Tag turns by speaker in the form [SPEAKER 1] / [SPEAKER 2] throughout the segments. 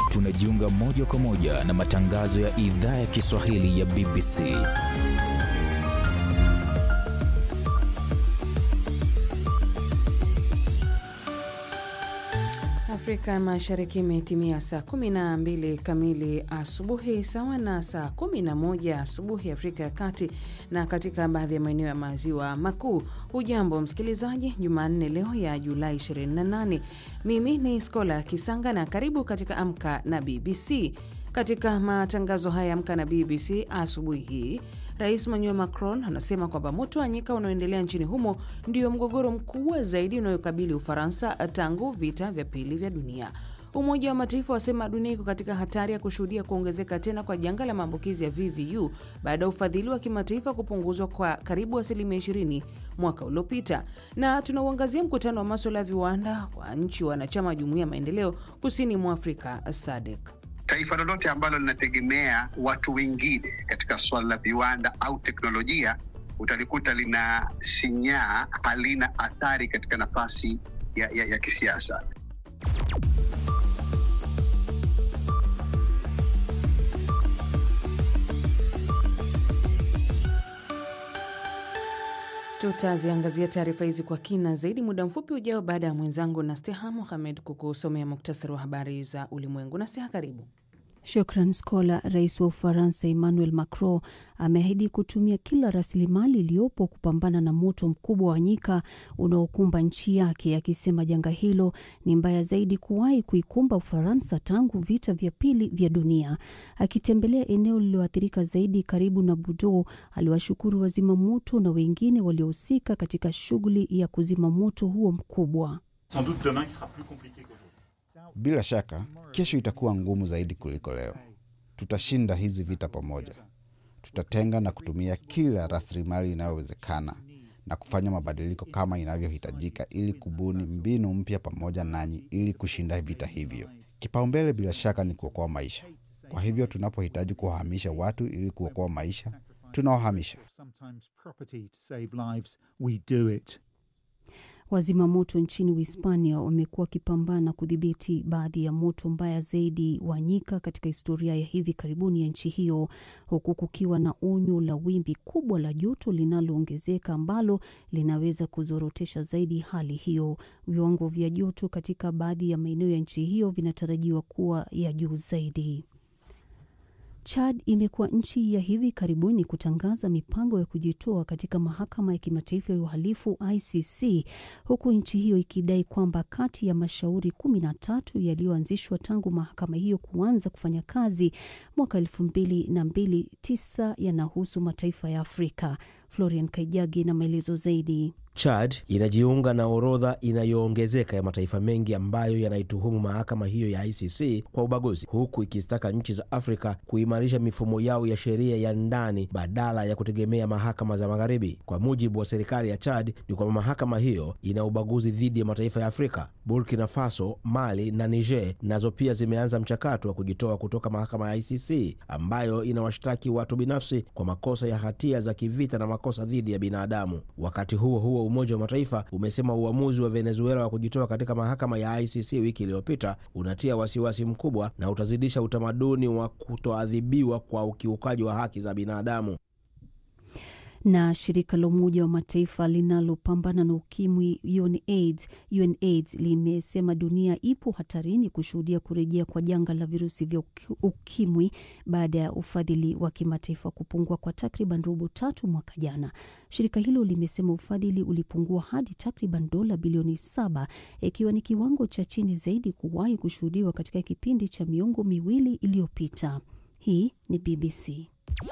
[SPEAKER 1] tunajiunga moja kwa moja na matangazo ya idhaa ya Kiswahili ya BBC.
[SPEAKER 2] Afrika Mashariki imetimia saa 12 kamili asubuhi sawa na saa 11 asubuhi Afrika ya Kati na katika baadhi ya maeneo ya maziwa makuu. Hujambo msikilizaji, Jumanne leo ya Julai 28. Mimi ni Skola Kisanga na karibu katika Amka na BBC. Katika matangazo haya Amka na BBC asubuhi hii Rais Emmanuel Macron anasema kwamba moto wa nyika unaoendelea nchini humo ndio mgogoro mkubwa zaidi unayokabili Ufaransa tangu vita vya pili vya dunia. Umoja wa Mataifa wasema dunia iko katika hatari ya kushuhudia kuongezeka tena kwa janga la maambukizi ya VVU baada ya ufadhili wa kimataifa kupunguzwa kwa karibu asilimia 20 mwaka uliopita. Na tunauangazia mkutano wa maswala ya viwanda wa nchi wanachama wa Jumuiya ya Maendeleo kusini mwa Afrika SADC.
[SPEAKER 3] Taifa lolote ambalo linategemea watu wengine katika suala la viwanda au teknolojia, utalikuta lina sinyaa, halina athari katika nafasi ya, ya, ya kisiasa.
[SPEAKER 2] Tutaziangazia taarifa hizi kwa kina zaidi muda mfupi ujao, baada ya mwenzangu Nasteha Mohamed kukusomea muktasari wa habari za ulimwengu. Nasteha, karibu.
[SPEAKER 4] Shukran Skola. Rais wa Ufaransa Emmanuel Macron ameahidi kutumia kila rasilimali iliyopo kupambana na moto mkubwa wa nyika unaokumba nchi yake, akisema janga hilo ni mbaya zaidi kuwahi kuikumba Ufaransa tangu vita vya pili vya dunia. Akitembelea eneo lililoathirika zaidi karibu na Bordeaux, aliwashukuru wazima moto na wengine waliohusika katika shughuli ya kuzima moto huo mkubwa.
[SPEAKER 5] Bila shaka kesho itakuwa ngumu zaidi kuliko leo. Tutashinda hizi vita pamoja. Tutatenga na kutumia kila rasilimali inayowezekana na kufanya mabadiliko kama inavyohitajika ili kubuni mbinu mpya pamoja nanyi ili kushinda vita hivyo. Kipaumbele bila shaka ni kuokoa maisha. Kwa hivyo tunapohitaji kuwahamisha watu ili kuokoa maisha, tunawahamisha.
[SPEAKER 4] Wazima moto nchini Uhispania wamekuwa wakipambana kudhibiti baadhi ya moto mbaya zaidi wa nyika katika historia ya hivi karibuni ya nchi hiyo, huku kukiwa na onyo la wimbi kubwa la joto linaloongezeka ambalo linaweza kuzorotesha zaidi hali hiyo. Viwango vya joto katika baadhi ya maeneo ya nchi hiyo vinatarajiwa kuwa ya juu zaidi. Chad imekuwa nchi ya hivi karibuni kutangaza mipango ya kujitoa katika mahakama ya kimataifa ya uhalifu ICC, huku nchi hiyo ikidai kwamba kati ya mashauri kumi na tatu yaliyoanzishwa tangu mahakama hiyo kuanza kufanya kazi mwaka elfu mbili na mbili tisa yanahusu mataifa ya Afrika. Florian Kaijagi na maelezo zaidi.
[SPEAKER 6] Chad inajiunga na orodha inayoongezeka ya mataifa mengi ambayo yanaituhumu mahakama hiyo ya ICC kwa ubaguzi, huku ikizitaka nchi za Afrika kuimarisha mifumo yao ya sheria ya ndani badala ya kutegemea mahakama za magharibi. Kwa mujibu wa serikali ya Chad ni kwamba mahakama hiyo ina ubaguzi dhidi ya mataifa ya Afrika. Burkina Faso, Mali na Niger nazo pia zimeanza mchakato wa kujitoa kutoka mahakama ya ICC ambayo inawashtaki watu binafsi kwa makosa ya hatia za kivita na makosa dhidi ya binadamu. Wakati huo huo Umoja wa Mataifa umesema uamuzi wa Venezuela wa kujitoa katika mahakama ya ICC wiki iliyopita unatia wasiwasi mkubwa na utazidisha utamaduni wa kutoadhibiwa kwa ukiukaji wa haki za binadamu.
[SPEAKER 4] Na shirika la Umoja wa Mataifa linalopambana na ukimwi UNAIDS, UNAIDS limesema dunia ipo hatarini kushuhudia kurejea kwa janga la virusi vya ukimwi baada ya ufadhili wa kimataifa kupungua kwa takriban robo tatu mwaka jana. Shirika hilo limesema ufadhili ulipungua hadi takriban dola bilioni saba ikiwa ni kiwango cha chini zaidi kuwahi kushuhudiwa katika kipindi cha miongo miwili iliyopita. Hii ni BBC.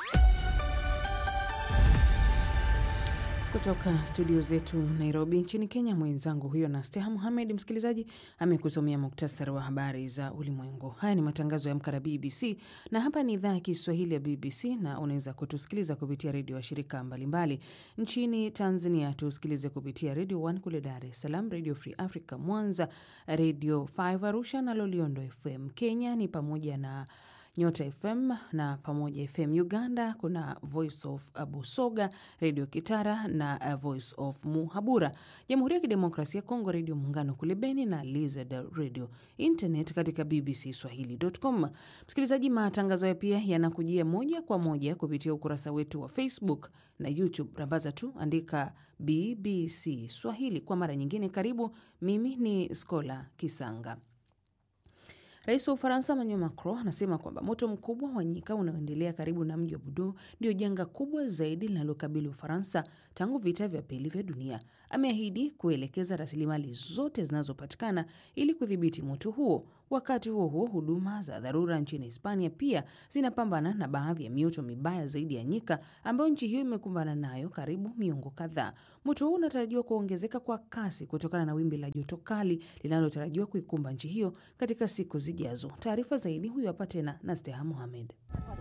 [SPEAKER 2] Kutoka studio zetu Nairobi nchini Kenya, mwenzangu huyo na Steha Muhamed, msikilizaji, amekusomea muktasari wa habari za ulimwengu. Haya ni matangazo ya Amka na BBC na hapa ni idhaa ya Kiswahili ya BBC na unaweza kutusikiliza kupitia redio wa shirika mbalimbali nchini Tanzania. Tusikilize kupitia redio 1 kule Dar es Salaam, redio Free Africa Mwanza, redio 5 Arusha na Loliondo FM. Kenya ni pamoja na Nyota FM na Pamoja FM. Uganda kuna Voice of Busoga, Radio Kitara na Voice of Muhabura. Jamhuri ya Kidemokrasia ya Kongo, Redio Muungano kule Beni na Lizard Radio. Internet katika bbcswahili.com. Msikilizaji, matangazo haya pia yanakujia moja kwa moja kupitia ukurasa wetu wa Facebook na YouTube. Rambaza tu andika BBC Swahili. Kwa mara nyingine, karibu. Mimi ni Skola Kisanga. Rais wa Ufaransa Emmanuel Macron anasema kwamba moto mkubwa wa nyika unaoendelea karibu na mji wa Bordeaux ndio janga kubwa zaidi linalokabili Ufaransa tangu vita vya pili vya dunia. Ameahidi kuelekeza rasilimali zote zinazopatikana ili kudhibiti moto huo. Wakati huo huo, huduma za dharura nchini Hispania pia zinapambana na baadhi ya mioto mibaya zaidi ya nyika ambayo nchi hiyo imekumbana nayo karibu miongo kadhaa. Moto huu unatarajiwa kuongezeka kwa kasi kutokana na wimbi la joto kali linalotarajiwa kuikumba nchi hiyo katika siku zijazo. Taarifa zaidi huyu hapa tena na Steha Mohamed.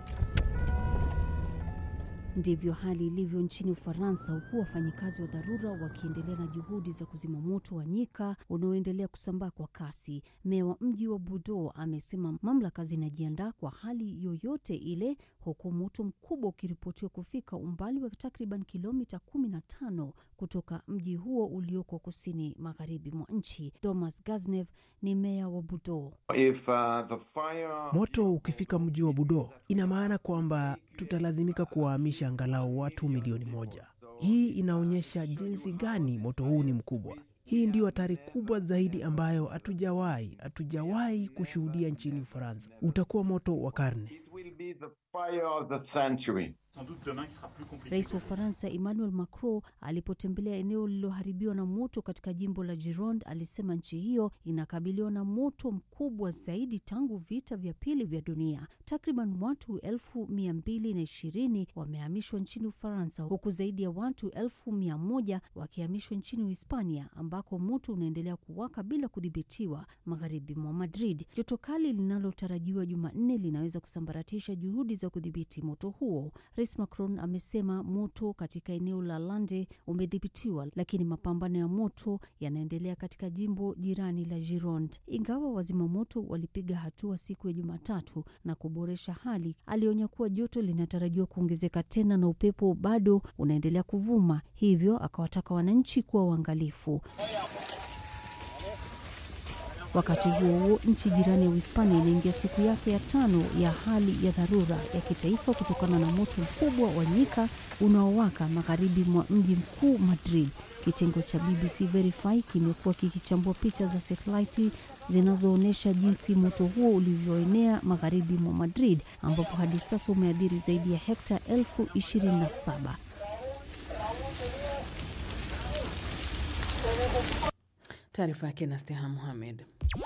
[SPEAKER 4] Ndivyo hali ilivyo nchini Ufaransa, huku wafanyikazi wa dharura wakiendelea na juhudi za kuzima moto wa nyika unaoendelea kusambaa kwa kasi. Meya wa mji wa Bordeaux amesema mamlaka zinajiandaa kwa hali yoyote ile, huku moto mkubwa ukiripotiwa kufika umbali wa takriban kilomita 15 kutoka mji huo ulioko kusini magharibi mwa nchi. Thomas Gaznev ni meya wa Bordeaux.
[SPEAKER 7] If, uh, the fire...
[SPEAKER 8] moto ukifika mji wa Bordeaux ina maana kwamba tutalazimika kuwahamisha angalau watu milioni moja. Hii inaonyesha jinsi gani moto huu ni mkubwa. Hii ndiyo hatari kubwa zaidi ambayo hatujawahi hatujawahi kushuhudia nchini Ufaransa. Utakuwa moto wa karne.
[SPEAKER 4] Rais wa Ufaransa Emmanuel Macron alipotembelea eneo lililoharibiwa na moto katika jimbo la Gironde alisema nchi hiyo inakabiliwa na moto mkubwa zaidi tangu vita vya pili vya dunia. Takriban watu elfu mia mbili na ishirini wamehamishwa nchini Ufaransa, huku zaidi ya watu elfu mia moja wakihamishwa nchini Uhispania ambako moto unaendelea kuwaka bila kudhibitiwa magharibi mwa Madrid. Joto kali linalotarajiwa Jumanne linaweza kusambaratisha juhudi za kudhibiti moto huo. Rais Macron amesema moto katika eneo la Lande umedhibitiwa, lakini mapambano ya moto yanaendelea katika jimbo jirani la Gironde. Ingawa wazima moto walipiga hatua siku ya Jumatatu na kuboresha hali, alionya kuwa joto linatarajiwa kuongezeka tena na upepo bado unaendelea kuvuma, hivyo akawataka wananchi kuwa uangalifu. Wakati huo huo, nchi jirani ya Uhispania inaingia siku yake ya tano ya hali ya dharura ya kitaifa kutokana na moto mkubwa wa nyika unaowaka magharibi mwa mji mkuu Madrid. Kitengo cha BBC Verify kimekuwa kikichambua picha za satelaiti zinazoonyesha jinsi moto huo ulivyoenea magharibi mwa Madrid, ambapo hadi sasa umeadhiri zaidi ya hekta elfu ishirini na saba.
[SPEAKER 2] Taarifa yake na Steha Muhamed.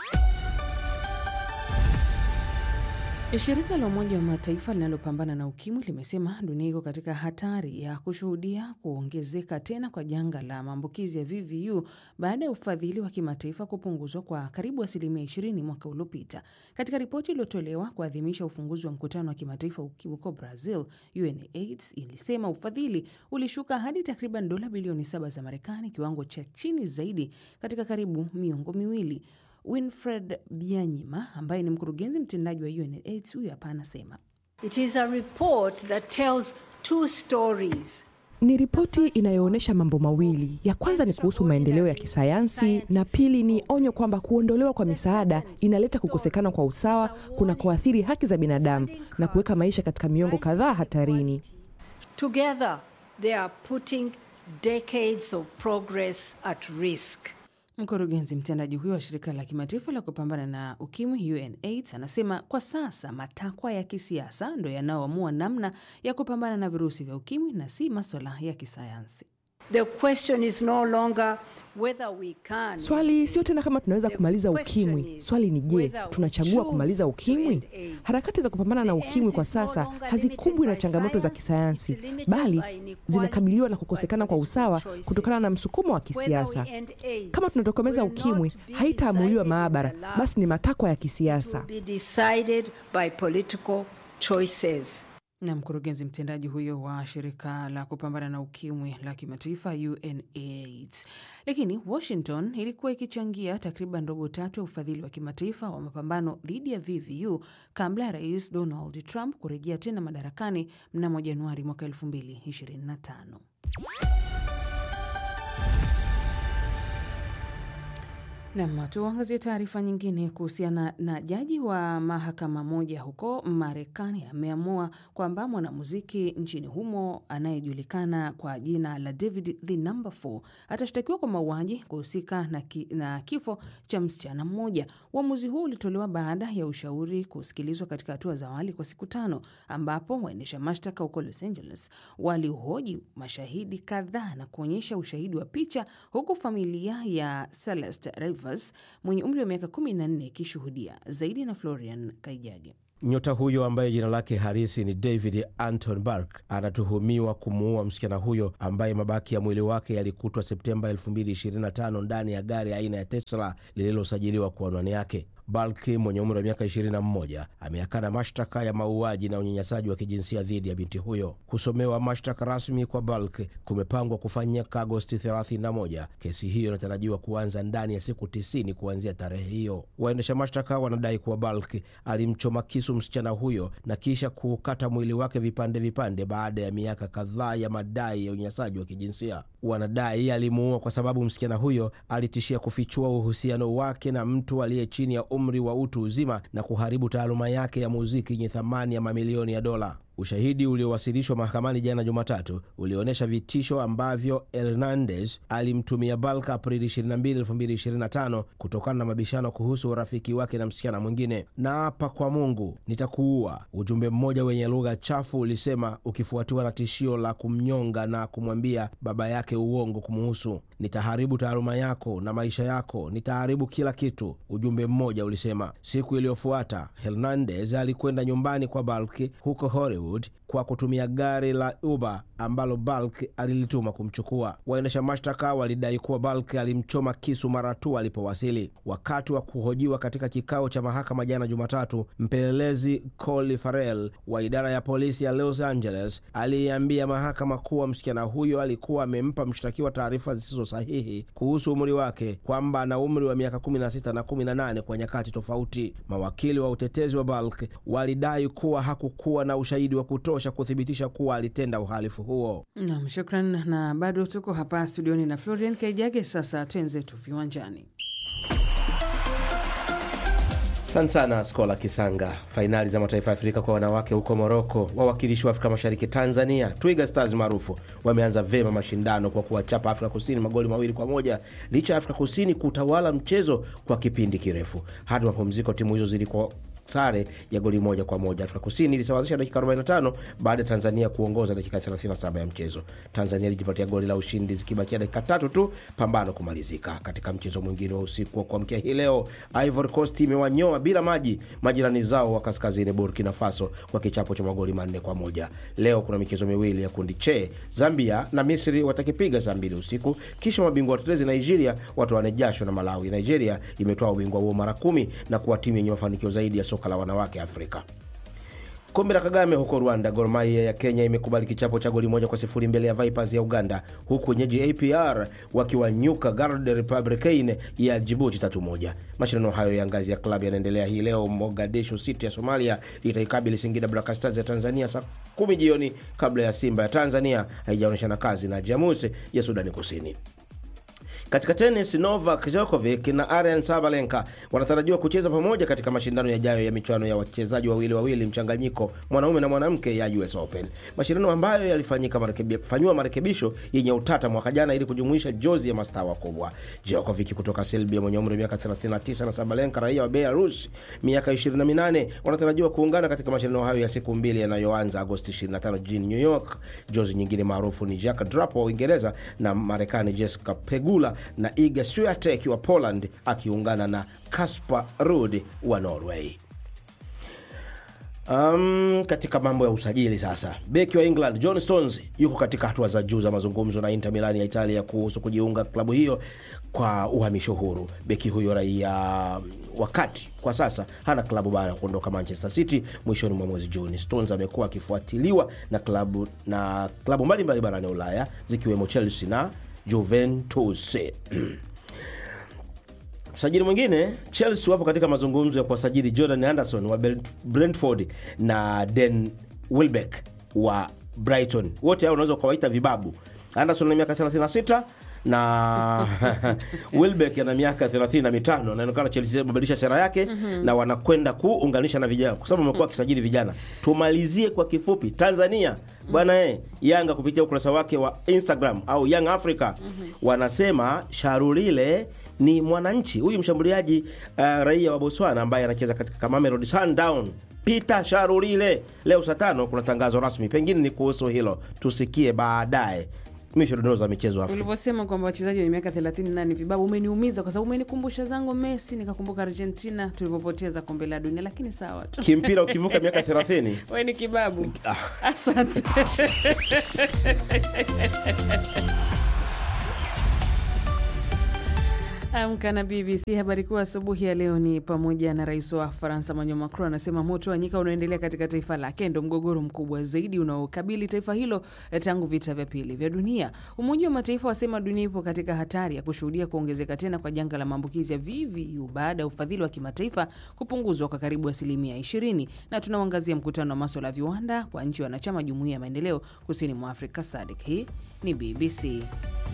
[SPEAKER 2] Shirika la Umoja wa Mataifa linalopambana na ukimwi limesema dunia iko katika hatari ya kushuhudia kuongezeka tena kwa janga la maambukizi ya VVU baada ya ufadhili wa kimataifa kupunguzwa kwa karibu asilimia 20 mwaka uliopita. Katika ripoti iliyotolewa kuadhimisha ufunguzi wa mkutano wa kimataifa ukimwi huko Brazil, UNAIDS ilisema ufadhili ulishuka hadi takriban dola bilioni saba za Marekani, kiwango cha chini zaidi katika karibu miongo miwili. Winfred Byanyima ambaye ni mkurugenzi mtendaji wa UNAIDS huyu hapa anasema
[SPEAKER 9] It is a report that tells two stories.
[SPEAKER 10] Ni ripoti inayoonyesha mambo mawili. Ya kwanza ni kuhusu maendeleo ya kisayansi na pili ni onyo kwamba kuondolewa kwa misaada inaleta kukosekana kwa usawa kunakoathiri haki za binadamu na kuweka maisha katika miongo kadhaa hatarini.
[SPEAKER 9] Together they are putting decades of progress at risk.
[SPEAKER 2] Mkurugenzi mtendaji huyo wa shirika la kimataifa la kupambana na ukimwi UNAIDS anasema kwa sasa matakwa ya kisiasa ndo yanayoamua namna ya kupambana na virusi vya ukimwi na si maswala ya kisayansi.
[SPEAKER 9] The question is no longer whether we can.
[SPEAKER 10] Swali sio tena kama tunaweza kumaliza ukimwi. Swali ni je, tunachagua kumaliza ukimwi? Harakati za kupambana na ukimwi kwa sasa hazikumbwi na changamoto za kisayansi, bali zinakabiliwa na kukosekana kwa usawa kutokana na msukumo wa kisiasa. Kama tunatokomeza ukimwi, haitaamuliwa maabara, basi ni matakwa ya kisiasa.
[SPEAKER 9] Be decided by political choices.
[SPEAKER 2] Na mkurugenzi mtendaji huyo wa shirika la kupambana na ukimwi la kimataifa UNAIDS. Lakini Washington ilikuwa ikichangia takriban robo tatu ya ufadhili wa kimataifa wa mapambano dhidi ya VVU kabla ya Rais Donald Trump kurejea tena madarakani mnamo Januari mwaka 2025. Nam, tuangazie taarifa nyingine kuhusiana na jaji wa mahakama moja huko Marekani ameamua kwamba mwanamuziki nchini humo anayejulikana kwa jina la David the Number 4 atashtakiwa kwa mauaji kuhusika na, ki, na kifo cha msichana mmoja. Uamuzi huu ulitolewa baada ya ushauri kusikilizwa katika hatua za awali kwa siku tano, ambapo waendesha mashtaka huko Los Angeles walihoji mashahidi kadhaa na kuonyesha ushahidi wa picha, huku familia ya Celeste Rivers mwenye umri wa miaka 14 ikishuhudia zaidi. Na Florian Kaijage.
[SPEAKER 6] Nyota huyo ambaye jina lake halisi ni David Anton Bark anatuhumiwa kumuua msichana huyo ambaye mabaki ya mwili wake yalikutwa Septemba 2025 ndani ya gari aina ya Tesla lililosajiliwa kwa anwani yake. Balki mwenye umri wa miaka 21 ameakana mashtaka ya mauaji na unyanyasaji wa kijinsia dhidi ya binti huyo. Kusomewa mashtaka rasmi kwa Balki kumepangwa kufanyika Agosti 31. Kesi hiyo inatarajiwa kuanza ndani ya siku 90 kuanzia tarehe hiyo. Waendesha mashtaka wanadai kuwa Balki alimchoma kisu msichana huyo na kisha kukata mwili wake vipande vipande baada ya miaka kadhaa ya madai ya unyanyasaji wa kijinsia. Wanadai alimuua kwa sababu msichana huyo alitishia kufichua uhusiano wake na mtu aliye chini ya umri wa utu uzima na kuharibu taaluma yake ya muziki yenye thamani ya mamilioni ya dola. Ushahidi uliowasilishwa mahakamani jana Jumatatu ulionyesha vitisho ambavyo Hernandez alimtumia Balk Aprili 22, 2025 kutokana na mabishano kuhusu urafiki wake na msichana mwingine. Na hapa kwa Mungu nitakuua, ujumbe mmoja wenye lugha chafu ulisema, ukifuatiwa na tishio la kumnyonga na kumwambia baba yake uongo kumuhusu. Nitaharibu taaluma yako na maisha yako, nitaharibu kila kitu, ujumbe mmoja ulisema. Siku iliyofuata Hernandez alikwenda nyumbani kwa Balk huko Hollywood kwa kutumia gari la Uber ambalo Balk alilituma kumchukua. Waendesha mashtaka walidai kuwa Balk alimchoma kisu mara tu alipowasili. Wakati wa kuhojiwa katika kikao cha mahakama jana Jumatatu, mpelelezi Coley Farrell wa idara ya polisi ya Los Angeles aliyeambia mahakama kuwa msichana huyo alikuwa amempa mshtakiwa taarifa zisizo sahihi kuhusu umri wake, kwamba ana umri wa miaka 16 na 18 kwa nyakati tofauti. Mawakili wa utetezi wa Balk walidai kuwa hakukuwa na ushahidi wa kutosha kuthibitisha kuwa alitenda uhalifu huo.
[SPEAKER 2] Nam, shukran. Na bado tuko hapa studioni na Florian Kaijage. Sasa twenzetu viwanjani.
[SPEAKER 6] Asante sana Skola Kisanga. Fainali za mataifa ya Afrika kwa wanawake huko Moroko, wawakilishi wa Afrika Mashariki Tanzania Twiga Stars maarufu wameanza vema mashindano kwa kuwachapa Afrika Kusini magoli mawili kwa moja licha ya Afrika Kusini kutawala mchezo kwa kipindi kirefu. Hadi mapumziko timu hizo zilikuwa sare ya goli moja kwa moja. Afrika Kusini ilisawazisha dakika 45 baada ya Tanzania kuongoza dakika 37 ya mchezo. Tanzania ilijipatia goli la ushindi zikibakia dakika tatu tu pambano kumalizika. Katika mchezo mwingine wa usiku wa kuamkia hii leo, Ivory Coast imewanyoa bila maji majirani zao wa kaskazini Burkina Faso kwa kichapo cha magoli manne kwa moja. Leo kuna michezo miwili ya kundi che, Zambia na Misri watakipiga saa mbili usiku, kisha mabingwa watetezi Nigeria watoane jasho na Malawi. Nigeria imetoa ubingwa huo mara kumi na kuwa timu yenye mafanikio zaidi ya soka la wanawake Afrika. Kombe la Kagame huko Rwanda, Gor Mahia ya Kenya imekubali kichapo cha goli moja kwa sifuri mbele ya Vipers ya Uganda, huku wenyeji APR wakiwanyuka Garde Republicaine ya Jibuti tatu moja. Mashindano hayo ya ngazi ya klabu yanaendelea hii leo. Mogadishu City ya Somalia itaikabili Singida Black Stars ya Tanzania saa kumi jioni, kabla ya Simba ya Tanzania haijaonyeshana kazi na Jamus ya Sudani Kusini. Katika tenis, Novak Djokovic na Aryan Sabalenka wanatarajiwa kucheza pamoja katika mashindano yajayo ya michuano ya wachezaji wawili wawili mchanganyiko mwanaume na mwanamke ya US Open, mashindano ambayo yalifanyika marekebi, fanyiwa marekebisho yenye utata mwaka jana ili kujumuisha jozi ya mastaa wakubwa. Djokovic kutoka Serbia mwenye umri wa miaka 39 na Sabalenka raia wa Belarus miaka 28 wanatarajiwa kuungana katika mashindano hayo ya siku mbili yanayoanza Agosti 25 jijini New York. Jozi nyingine maarufu ni Jack Draper wa Uingereza na Marekani Jessica Pegula na Iga Swiatek wa Poland akiungana na Casper Ruud wa Norway. Um, katika mambo ya usajili sasa, beki wa England John Stones yuko katika hatua za juu za mazungumzo na Inter Milan ya Italia kuhusu kujiunga klabu hiyo kwa uhamisho huru. Beki huyo raia wakati kwa sasa hana klabu baada ya kuondoka Manchester City mwishoni mwa mwezi Juni. Stones amekuwa akifuatiliwa na klabu na klabu mbalimbali barani Ulaya zikiwemo Chelsea na Juventus. Msajili mwingine Chelsea wapo katika mazungumzo ya kuwasajili Jordan Anderson wa Brentford na Dan Welbeck wa Brighton. Wote hao unaweza ukawaita vibabu. Anderson ana miaka 36 na Welbeck ana miaka 35. Inaonekana Chelsea imebadilisha sera yake mm -hmm. na wanakwenda kuunganisha na vijana kwa sababu wamekuwa wakisajili vijana. Tumalizie kwa kifupi Tanzania bwana eh, Yanga kupitia ukurasa wake wa Instagram au Young Africa mm -hmm. wanasema Sharulile ni mwananchi huyu mshambuliaji uh, raia wa Botswana ambaye anacheza katika Mamelodi Sundown Peter Sharulile. Leo saa tano kuna tangazo rasmi, pengine ni kuhusu hilo, tusikie baadaye. Misho dondoo za michezo Afrika.
[SPEAKER 2] Ulivyosema kwamba wachezaji wenye miaka 38 ni vibabu, umeniumiza kwa sababu umenikumbusha zangu Messi, nikakumbuka Argentina tulivyopoteza kombe la dunia, lakini sawa tu.
[SPEAKER 6] Kimpira ukivuka miaka 30
[SPEAKER 2] wewe ni kibabu. Asante. Amka na BBC. Habari kuu asubuhi ya leo ni pamoja na rais wa Faransa Emmanuel Macron anasema moto wa nyika unaoendelea katika taifa lake ndo mgogoro mkubwa zaidi unaokabili taifa hilo tangu vita vya pili vya dunia. Umoja wa Mataifa wasema dunia ipo katika hatari ya kushuhudia kuongezeka tena kwa janga la maambukizi ya VVU baada ya ufadhili wa kimataifa kupunguzwa kwa karibu asilimia 20. Na tunauangazia mkutano wa maswala ya viwanda kwa nchi wanachama jumuiya ya maendeleo kusini mwa Afrika SADC. Hii ni BBC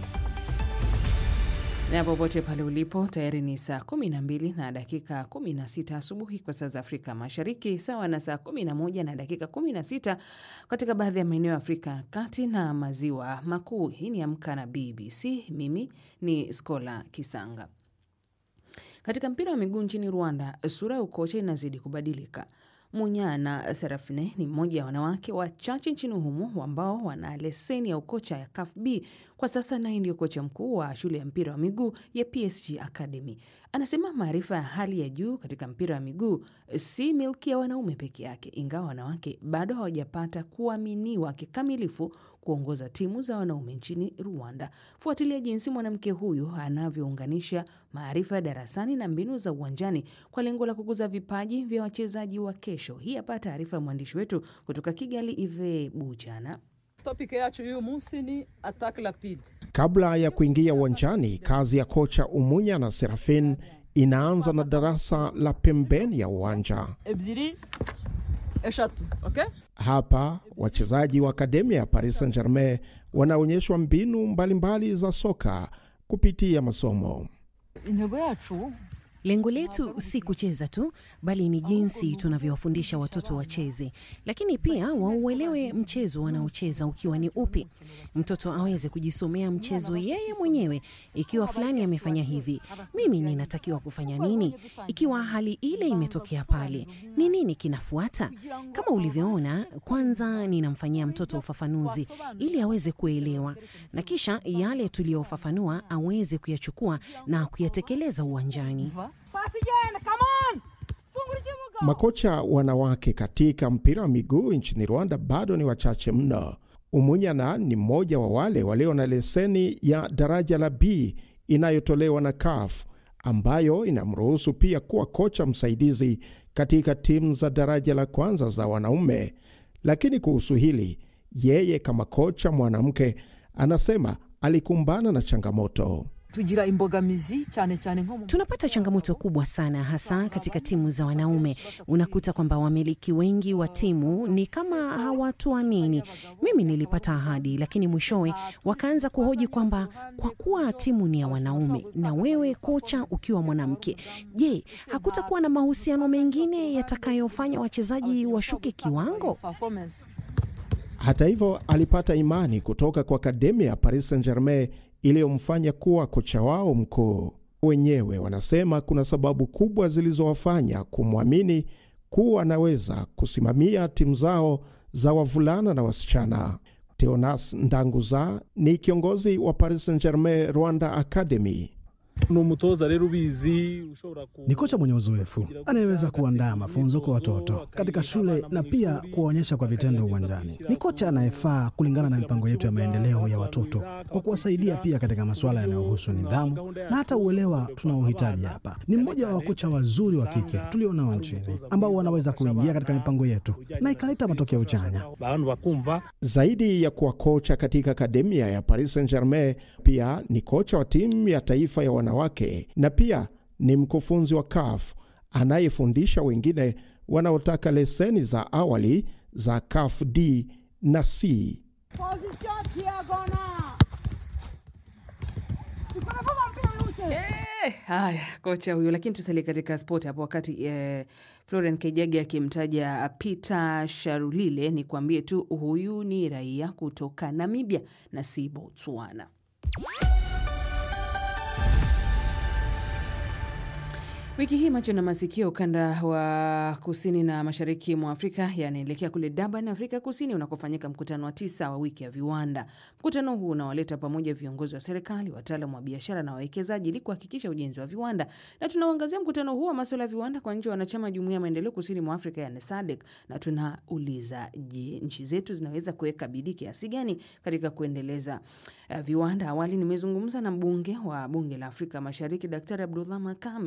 [SPEAKER 2] na popote pale ulipo, tayari ni saa 12 na dakika 16 asubuhi kwa saa za Afrika Mashariki, sawa na saa 11 na dakika 16 katika baadhi ya maeneo ya Afrika ya Kati na Maziwa Makuu. Hii ni Amka na BBC. Mimi ni Skola Kisanga. Katika mpira wa miguu nchini Rwanda, sura ya ukocha inazidi kubadilika. Munyana Serafine ni mmoja ya wanawake wachache nchini humo ambao wana leseni ya ukocha ya CAF B kwa sasa, naye ndio kocha mkuu wa shule ya mpira wa miguu ya PSG Academy. Anasema maarifa ya hali ya juu katika mpira wa miguu si milki ya wanaume peke yake, ingawa wanawake bado hawajapata kuaminiwa kikamilifu kuongoza timu za wanaume nchini Rwanda. Fuatilia jinsi mwanamke huyu anavyounganisha maarifa ya darasani na mbinu za uwanjani kwa lengo la kukuza vipaji vya wachezaji wa kesho. Hii hapa taarifa ya mwandishi wetu kutoka Kigali, Ive Bujana.
[SPEAKER 11] Topic yacu y'uyu munsi ni attack rapide.
[SPEAKER 12] Kabla ya kuingia uwanjani, kazi ya kocha Umunya na Serafin inaanza na darasa la pembeni ya uwanja.
[SPEAKER 11] ebyiri eshatu okay?
[SPEAKER 12] Hapa wachezaji wa akademia ya Paris Saint-Germain wanaonyeshwa mbinu mbalimbali mbali za soka kupitia masomo.
[SPEAKER 11] intego yacu
[SPEAKER 13] Lengo letu si kucheza tu, bali ni jinsi tunavyowafundisha watoto wacheze, lakini pia wauelewe mchezo wanaocheza ukiwa ni upi. Mtoto aweze kujisomea mchezo yeye mwenyewe. Ikiwa fulani amefanya hivi, mimi ninatakiwa kufanya nini? Ikiwa hali ile imetokea pale, ni nini kinafuata? Kama ulivyoona, kwanza ninamfanyia mtoto ufafanuzi ili aweze kuelewa, na kisha yale tuliyofafanua aweze kuyachukua na kuyatekeleza uwanjani.
[SPEAKER 12] Makocha wanawake katika mpira wa miguu nchini Rwanda bado ni wachache mno. Umunyana ni mmoja wa wale walio na leseni ya daraja la B inayotolewa na CAF ambayo inamruhusu pia kuwa kocha msaidizi katika timu za daraja la kwanza za wanaume. Lakini kuhusu hili, yeye kama kocha mwanamke anasema alikumbana na changamoto.
[SPEAKER 11] tugira imbogamizi cyane cyane nko mu
[SPEAKER 13] Tunapata changamoto kubwa sana, hasa katika timu za wanaume. Unakuta kwamba wamiliki wengi wa timu ni kama hawatuamini. Mimi nilipata ahadi, lakini mwishowe wakaanza kuhoji kwamba kwa kuwa timu ni ya wanaume na wewe kocha ukiwa mwanamke, je, hakutakuwa na mahusiano mengine yatakayofanya wachezaji washuke kiwango?
[SPEAKER 11] performance
[SPEAKER 12] Hata hivyo, alipata imani kutoka kwa akademia ya Paris Saint-Germain iliyomfanya kuwa kocha wao mkuu. Wenyewe wanasema kuna sababu kubwa zilizowafanya kumwamini kuwa anaweza kusimamia timu zao za wavulana na wasichana. Teonas Ndanguza ni kiongozi wa Paris Saint-Germain Rwanda Academy.
[SPEAKER 14] ni umutoza rero ubizi ushobora ku
[SPEAKER 15] Ni kocha mwenye uzoefu anayeweza kuandaa mafunzo kwa watoto katika shule na pia kuwaonyesha kwa vitendo uwanjani. Ni kocha anayefaa kulingana na mipango yetu ya maendeleo ya watoto kwa kuwasaidia pia katika masuala yanayohusu nidhamu na hata uelewa tunaohitaji hapa. Ni mmoja wa wakocha wazuri wa kike tulionao nchini ambao wanaweza kuingia katika mipango yetu na ikaleta matokeo chanya.
[SPEAKER 14] bantu bakumva
[SPEAKER 12] Zaidi ya kuwa kocha katika akademia ya Paris Saint-Germain, pia ni kocha wa timu ya taifa ya wanawake na pia ni mkufunzi wa CAF anayefundisha wengine wanaotaka leseni za awali za CAF D na C.
[SPEAKER 2] Eh, haya kocha huyo, lakini tusalie katika spoti hapo. Wakati eh, Florian Kejage akimtaja Peter Sharulile, ni kuambie tu huyu ni raia kutoka Namibia na si Botswana. Wiki hii macho na masikio ukanda wa kusini na mashariki mwa Afrika yanaelekea kule Durban, Afrika Kusini, unakofanyika mkutano wa tisa wa wiki ya viwanda. Mkutano huu unawaleta pamoja viongozi wa serikali, wataalamu wa biashara na wawekezaji ili kuhakikisha ujenzi wa viwanda, na tunauangazia mkutano huu wa masuala ya viwanda kwa nchi wanachama jumuiya ya maendeleo kusini mwa Afrika yani SADC, na tunauliza je, nchi zetu zinaweza kuweka bidii kiasi gani katika kuendeleza uh, viwanda? Awali nimezungumza na mbunge wa bunge la Afrika Mashariki Daktari Abdullah Makame